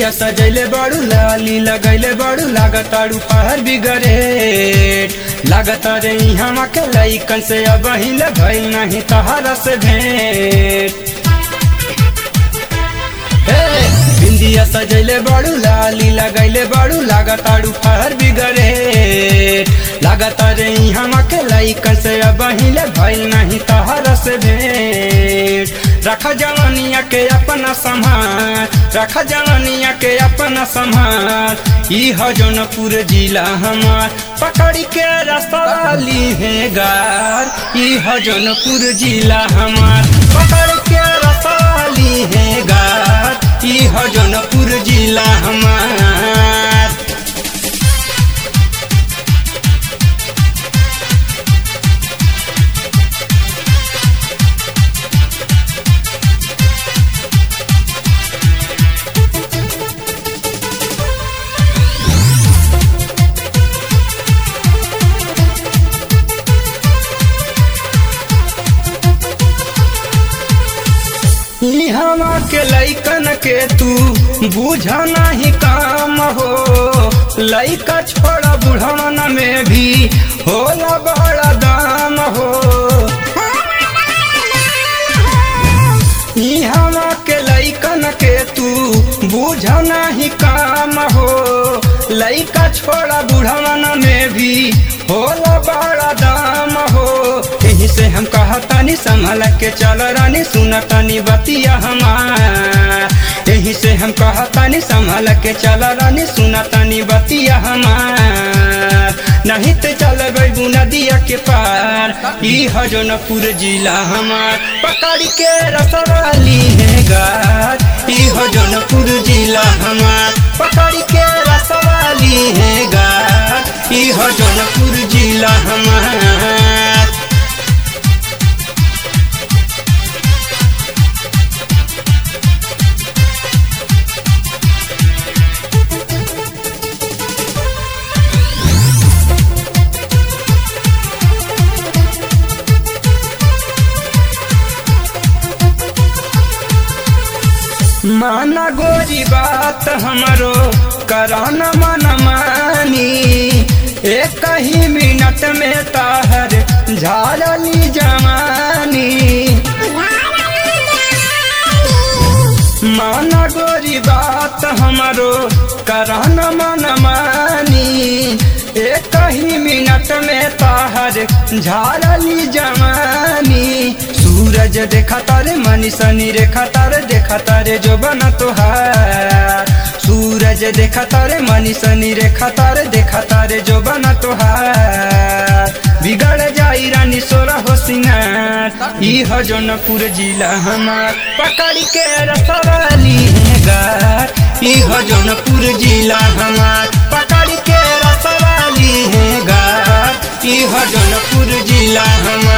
बिंदिया सजैले बड़ू लाली लगैले बड़ू लागताड़ू पहर बिगड़े लागता रे हम के लइकन से अब हिल भइल नहीं तहरा से भेंट हे, बिंदिया सजैले बड़ू लाली लगैले बड़ू लागताड़ू पहर बिगड़े लागता रे हम के लइकन से अब हिल भइल नहीं तहरा से भेंट रख जवानिया के अपना संभाल रख जवानिया के अपना संभाल ई ह जौनपुर जिला हमार पकड़ी के रास्ता ली है गार ई ह जौनपुर जिला हमार पकड़ के रास्ता ली है गार ई ह जौनपुर जिला हमार इहवा के लइकन के तू बुझ नहीं काम हो लइका छोड़ा बुढ़वन में भी होला बड़ा दाम हो इहवा के लइकन के तू बुझ नहीं काम हो लइका छोड़ा बुढ़वन में भी होला बड़ा दाम हो यही से हम कहतानी संभल के चल रानी सुन तनी बतिया हमार यही से हम कहतानी संभल के चल रानी सुन तनी बतिया हमार नहीं तो चल गई नदिया के पार ई हजनपुर जिला हमार पकड़ के रसवाली है गार ई हजनपुर जिला हमार पकड़ के रसवाली है गार ई हजनपुर जिला हमार माना गोरी बात हमरो कराना मन मानी एक ही मिनट में ताहर झालली जवानी माना गोरी बात हमरो कराना मन मानी एक ही मिनट में ताहर झालली जवानी सूरज देखा तारे मनी सनी रेखा तारे देखा तारे जो बना तोहार सूरज देखा तारे मनी सनी रेखा तारे देखा तारे जो बना तोहार बिगड़ जाई रानी सोरा हो सिंगार ई ह जौनपुर जिला हमार पकड़ के रसवाली है गार ई ह जौनपुर जिला हमार पकड़ के रसवाली है गार ई ह जौनपुर जिला हमार